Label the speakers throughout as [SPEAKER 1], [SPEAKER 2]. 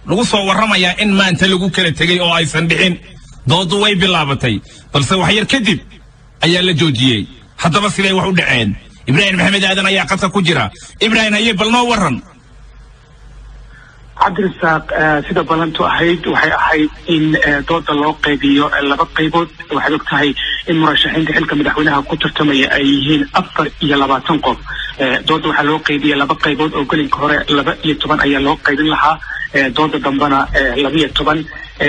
[SPEAKER 1] lagu soo warramayaa in maanta lagu kala tegey oo aysan dhicin doodu way bilaabatay balse wax yar kadib ayaa la joojiyey haddaba siday wax u dhaceen ibraahim maxamed aadan ayaa qadka ku jira ibraahim haye bal noo warran
[SPEAKER 2] cabdirasaaq sida ballantu ahayd waxay ahayd in dooda loo qaybiyo laba qaybood waxaad og tahay in murashaxiinta xilka madaxweynaha ku tartamaya ay yihiin afar iyo labaatan qof dooda waxaa loo qaybiya laba qaybood oo gelinka hore laba iyo toban ayaa loo qaybin lahaa dooda dambena labaiyo toban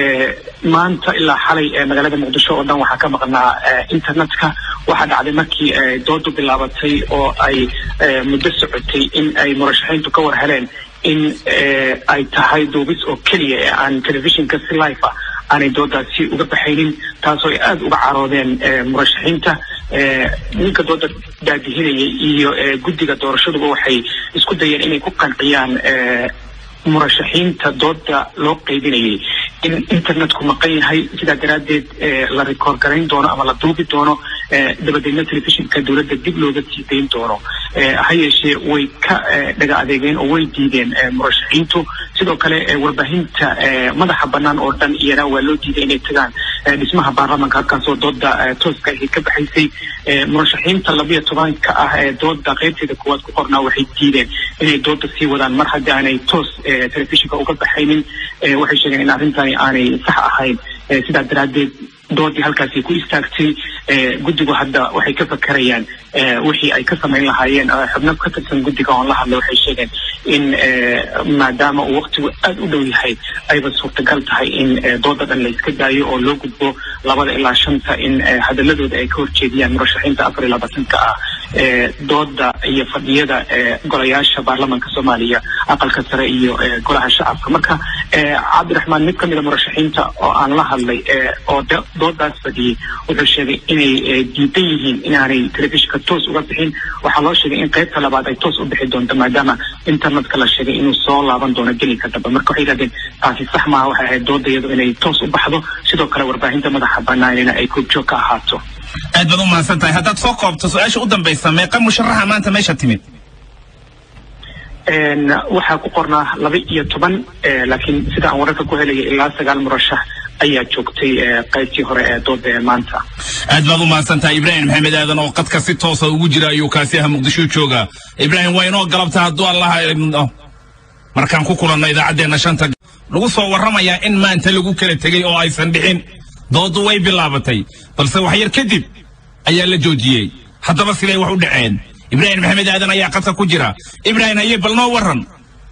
[SPEAKER 2] maanta ilaa xalay magaalada muqdisho oo dhan waxaa ka maqnaa internetka waxaa dhacday markii doodu bilaabatay oo ay muddo socotay in ay murashaxiintu ka war heleen in ay tahay duubis oo keliya ee aan telefishinka si life ah aanay doodaasi uga baxaynin taasoo ay aada uga caroodeen murashaxiinta ninka dooda daadihinayay iyo guddiga doorashaduba waxay isku dayeen inay ku qanciyaan murashaxiinta dooda loo qaybinayay in internetku maqan yahay sidaa daraaddeed la record garayn doono ama la duubi doono dabadeedna telefishinka dowladda dib looga sii dayn doono ha yeeshee way ka dhaga adeegeen oo way diideen murashaxiintu sidoo kale warbaahinta madaxa bannaan oo dhan iyana waa loo diiday inay tagaan dhismaha baarlamanka halkaasoo dooda tooska ahi ka baxaysay murashaxiinta labiyo tobanka ah ee dooda qaybteeda koowaad ku qornaa waxay diideen inay dooda sii wadaan mar haddii aanay toos telefishinka uga baxaynin waxay sheegeen in arrintani aanay sax ahayn sidaa daraaddeed doodii halkaasi ku istaagtay guddigu hadda waxay ka fakerayaan wixii ay ka samayn lahaayeen xubno ka tirsan guddiga oon la hadlay waxay sheegeen in maadaama uu waqtigu aada u dhow yahay ayba suurtagal tahay in dooda dhan la iska daayo oo loo gudbo labada ilaa shanta in hadaladooda ay ka horjeediyaan murashaxiinta afar iyo labaatanka ah dooda iyo fadhiyada golayaasha baarlamanka soomaaliya aqalka sare iyo golaha shacabka marka cabdiraxmaan mid kamida murashaxiinta oo aan la hadlay oo doodaas fadhiyey wuxuu sheegay inay diidan yihiin inaanay telefishinka toos uga bixin waxaa loo sheegay in qaybta labaad ay toos u bixi doonto maadaama internetka la sheegay inuu soo laaban doono gelinka dambe marka waxay yidhahdeen taasi sax maaha waxay ahayd doodayadu inay toos u baxdo sidoo kale warbaahinta madaxa banaanina ay koobjoog ka ahaato
[SPEAKER 1] aad baad u mahadsan tahay haddaad soo koobto su-aasha u dambaysa meeqa musharaxa maanta meesha timid
[SPEAKER 2] waxaa ku qornaa laba iyo toban laakiin sida aan wararka ku helaya ilaa sagaal murashax ayaa joogtay qaybtii hore ee dooda ee maanta
[SPEAKER 1] aad baad u mahadsan tahay ibraahim maxamed aadan oo qadka si toosa ugu jira ayuu kaasi aha muqdisho jooga ibraahim waa inoo galabta hadduu allaha idno markaan ku kulanno idaacaddeenna shanta lagu soo warramayaa in maanta lagu kala tegey oo aysan dhicin doodu way bilaabatay balse wax yar kadib ayaa la joojiyey haddaba siday wax u dhaceen ibraahim maxamed aadan ayaa qadka ku jira ibraahim haye bal noo warran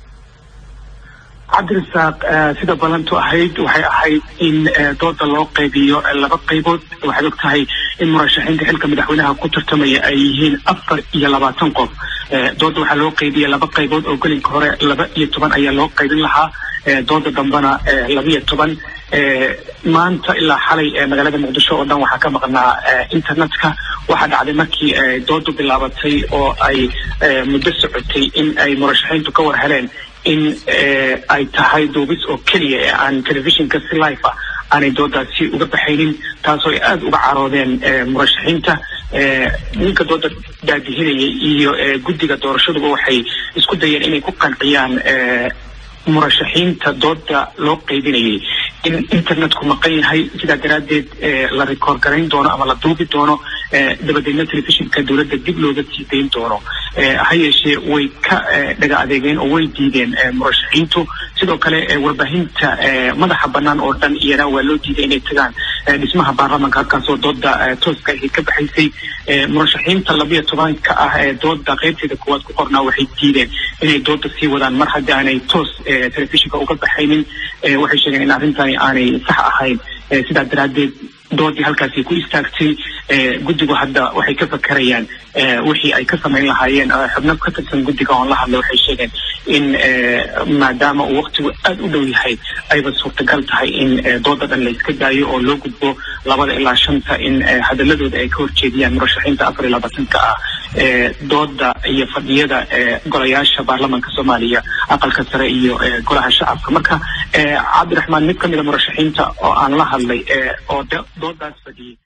[SPEAKER 2] cabdirasaaq sida ballantu ahayd waxay ahayd in dooda loo qaybiyo laba qaybood waxaad og tahay in murashaxiinta xilka madaxweynaha ku tartamaya ay yihiin afar iyo labaatan qof dooda waxaa loo qaybiya laba qaybood oo gelinka hore laba iyo toban ayaa loo qaybin lahaa dooda dambena labaiyo toban maanta ilaa xalay magaalada muqdisho oo dhan waxaa ka maqnaa internetka waxaa dhacday markii doodu bilaabatay oo ay muddo socotay in ay murashaxiintu ka war heleen in ay tahay duubis oo keliya ee aan telefishinka si life ah aanay doodaasi uga baxaynin taasoo ay aada uga caroodeen murashaxiinta ninka dooda daadihinayay iyo guddiga doorashaduba waxay isku dayeen inay ku qanciyaan murashaxiinta dooda loo qaybinayay in internetku maqan yahay sidaa daraaddeed la record garayn doono ama la duubi doono dabadeedna telefishinka dowladda dib looga sii dayn doono ha yeeshee way ka dhaga adeegeen oo way diideen murashaxiintu sidoo kale warbaahinta madaxa bannaan oo dhan iyana waa loo diiday inay tagaan dhismaha baarlamanka halkaasoo dooda tooska ahi ka baxaysay murashaxiinta labiyo tobanka ah ee dooda qaybteeda koowaad ku qornaa waxay diideen inay dooda sii wadaan mar haddii aanay toos telefishinka uga baxaynin waxay sheegeen in arrintani aanay sax ahayn sidaa daraaddeed doodii halkaasi ku istaagtay guddigu hadda waxay ka fakerayaan wixii ay ka samayn lahaayeen xubno ka tirsan guddiga oon la hadlay waxay sheegeen in maadaama uu waqtigu aada u dhow yahay ayba suurtagal tahay in dooda dhan la iska daayo oo loo gudbo labada ilaa shanta in hadaladooda ay ka horjeediyaan murashaxiinta afar iyo labaatanka ah dooda iyo fadhiyada golayaasha baarlamanka soomaaliya aqalka sare iyo golaha shacabka marka cabdiraxmaan mid kamida murashaxiinta oo aan la hadlay oo doodaas fadhiyey